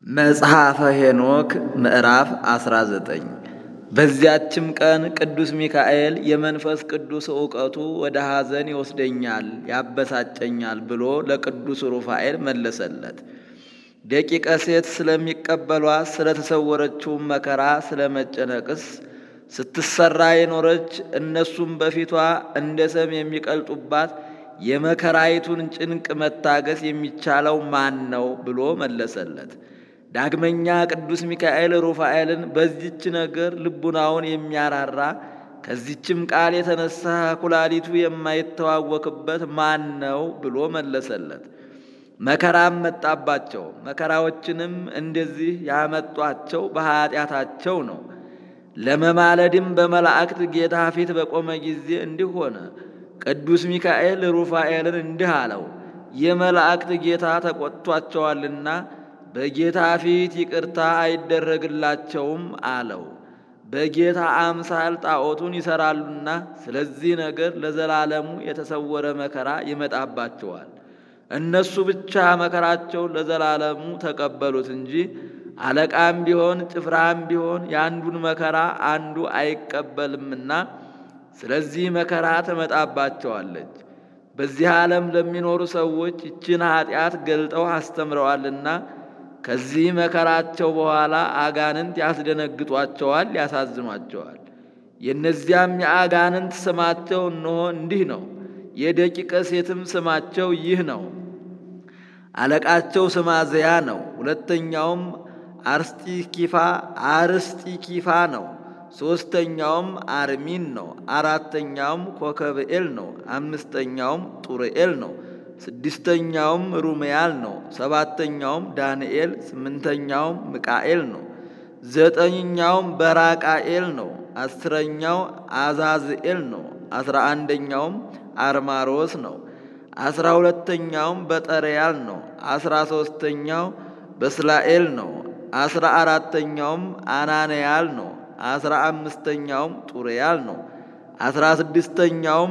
መጽሐፈ ሄኖክ ምዕራፍ 19 በዚያችም ቀን ቅዱስ ሚካኤል የመንፈስ ቅዱስ ዕውቀቱ ወደ ሐዘን ይወስደኛል፣ ያበሳጨኛል ብሎ ለቅዱስ ሩፋኤል መለሰለት። ደቂቀ ሴት ስለሚቀበሏት ስለተሰወረችው መከራ ስለ መጨነቅስ ስትሰራ የኖረች እነሱም በፊቷ እንደ ሰም የሚቀልጡባት የመከራይቱን ጭንቅ መታገስ የሚቻለው ማን ነው ብሎ መለሰለት። ዳግመኛ ቅዱስ ሚካኤል ሩፋኤልን በዚች ነገር ልቡናውን የሚያራራ ከዚችም ቃል የተነሳ ኩላሊቱ የማይተዋወክበት ማን ነው ብሎ መለሰለት። መከራም መጣባቸው። መከራዎችንም እንደዚህ ያመጧቸው በኀጢአታቸው ነው። ለመማለድም በመላእክት ጌታ ፊት በቆመ ጊዜ እንዲህ ሆነ። ቅዱስ ሚካኤል ሩፋኤልን እንዲህ አለው፣ የመላእክት ጌታ ተቆጥቷቸዋልና በጌታ ፊት ይቅርታ አይደረግላቸውም አለው። በጌታ አምሳል ጣዖቱን ይሰራሉና ስለዚህ ነገር ለዘላለሙ የተሰወረ መከራ ይመጣባቸዋል። እነሱ ብቻ መከራቸውን ለዘላለሙ ተቀበሉት እንጂ አለቃም ቢሆን ጭፍራም ቢሆን የአንዱን መከራ አንዱ አይቀበልምና ስለዚህ መከራ ትመጣባቸዋለች። በዚህ ዓለም ለሚኖሩ ሰዎች ይችን ኀጢአት ገልጠው አስተምረዋልና ከዚህ መከራቸው በኋላ አጋንንት ያስደነግጧቸዋል፣ ያሳዝኗቸዋል። የእነዚያም የአጋንንት ስማቸው እነሆ እንዲህ ነው። የደቂቀ ሴትም ስማቸው ይህ ነው። አለቃቸው ስማዘያ ነው። ሁለተኛውም አርስጢኪፋ አርስጢኪፋ ነው። ሦስተኛውም አርሚን ነው። አራተኛውም ኮከብኤል ነው። አምስተኛውም ጡርኤል ነው። ስድስተኛውም ሩሜያል ነው። ሰባተኛውም ዳንኤል፣ ስምንተኛውም ሚቃኤል ነው። ዘጠኝኛውም በራቃኤል ነው። አስረኛው አዛዝኤል ነው። አስራ አንደኛውም አርማሮስ ነው። አስራ ሁለተኛውም በጠርያል ነው። አስራ ሦስተኛው በስላኤል ነው። አስራ አራተኛውም አናንያል ነው። አስራ አምስተኛውም ጡርያል ነው። አስራ ስድስተኛውም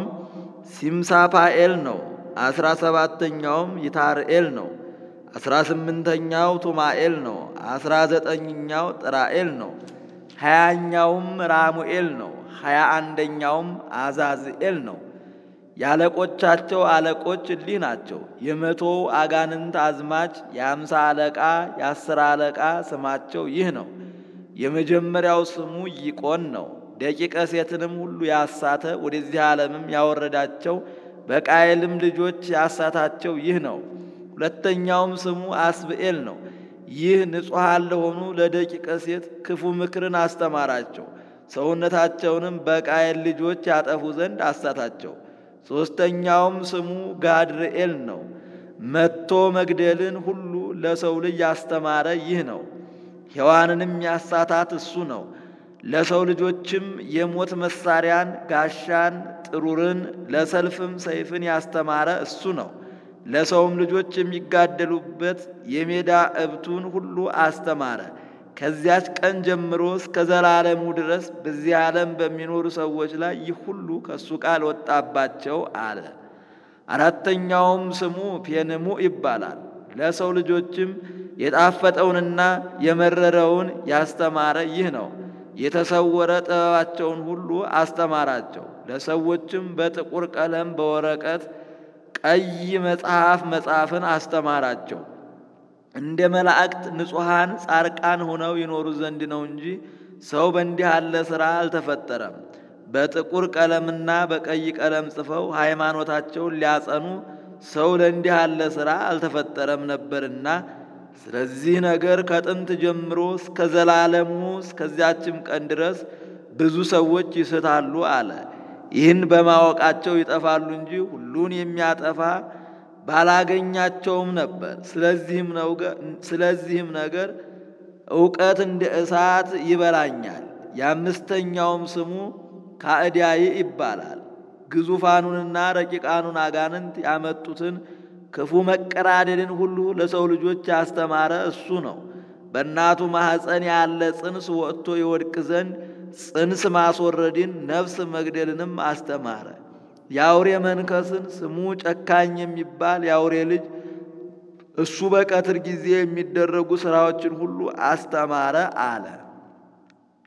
ሲምሳፓኤል ነው። አስራ ሰባተኛውም ይታርኤል ነው። አስራ ስምንተኛው ቱማኤል ነው። አስራ ዘጠኝኛው ጥራኤል ነው። ሀያኛውም ራሙኤል ነው። ሀያ አንደኛውም አዛዝኤል ነው። የአለቆቻቸው አለቆች እሊህ ናቸው። የመቶው አጋንንት አዝማች የአምሳ አለቃ የአስር አለቃ ስማቸው ይህ ነው። የመጀመሪያው ስሙ ይቆን ነው። ደቂቀ ሴትንም ሁሉ ያሳተ ወደዚህ ዓለምም ያወረዳቸው በቃየልም ልጆች ያሳታቸው ይህ ነው። ሁለተኛውም ስሙ አስብኤል ነው። ይህ ንጹሐን ለሆኑ ለደቂቀ ሴት ክፉ ምክርን አስተማራቸው። ሰውነታቸውንም በቃየል ልጆች ያጠፉ ዘንድ አሳታቸው። ሦስተኛውም ስሙ ጋድርኤል ነው። መጥቶ መግደልን ሁሉ ለሰው ልጅ ያስተማረ ይህ ነው። ሔዋንንም ያሳታት እሱ ነው። ለሰው ልጆችም የሞት መሳሪያን፣ ጋሻን፣ ጥሩርን ለሰልፍም ሰይፍን ያስተማረ እሱ ነው። ለሰውም ልጆች የሚጋደሉበት የሜዳ እብቱን ሁሉ አስተማረ። ከዚያች ቀን ጀምሮ እስከ ዘላለሙ ድረስ በዚህ ዓለም በሚኖሩ ሰዎች ላይ ይህ ሁሉ ከእሱ ቃል ወጣባቸው አለ። አራተኛውም ስሙ ፔንሙ ይባላል። ለሰው ልጆችም የጣፈጠውንና የመረረውን ያስተማረ ይህ ነው። የተሰወረ ጥበባቸውን ሁሉ አስተማራቸው። ለሰዎችም በጥቁር ቀለም በወረቀት ቀይ መጽሐፍ መጻፍን አስተማራቸው። እንደ መላእክት ንጹሐን ጻርቃን ሆነው ይኖሩ ዘንድ ነው እንጂ ሰው በእንዲህ ያለ ሥራ አልተፈጠረም። በጥቁር ቀለምና በቀይ ቀለም ጽፈው ሃይማኖታቸውን ሊያጸኑ ሰው ለእንዲህ ያለ ሥራ አልተፈጠረም ነበርና ስለዚህ ነገር ከጥንት ጀምሮ እስከ ዘላለሙ እስከዚያችም ቀን ድረስ ብዙ ሰዎች ይስታሉ አለ። ይህን በማወቃቸው ይጠፋሉ እንጂ ሁሉን የሚያጠፋ ባላገኛቸውም ነበር። ስለዚህም ነገር እውቀት እንደ እሳት ይበላኛል። የአምስተኛውም ስሙ ካዕዲያይ ይባላል። ግዙፋኑንና ረቂቃኑን አጋንንት ያመጡትን ክፉ መቀራደልን ሁሉ ለሰው ልጆች ያስተማረ እሱ ነው። በእናቱ ማኅፀን ያለ ጽንስ ወጥቶ ይወድቅ ዘንድ ጽንስ ማስወረድን ነፍስ መግደልንም አስተማረ። የአውሬ መንከስን ስሙ ጨካኝ የሚባል የአውሬ ልጅ እሱ በቀትር ጊዜ የሚደረጉ ሥራዎችን ሁሉ አስተማረ አለ።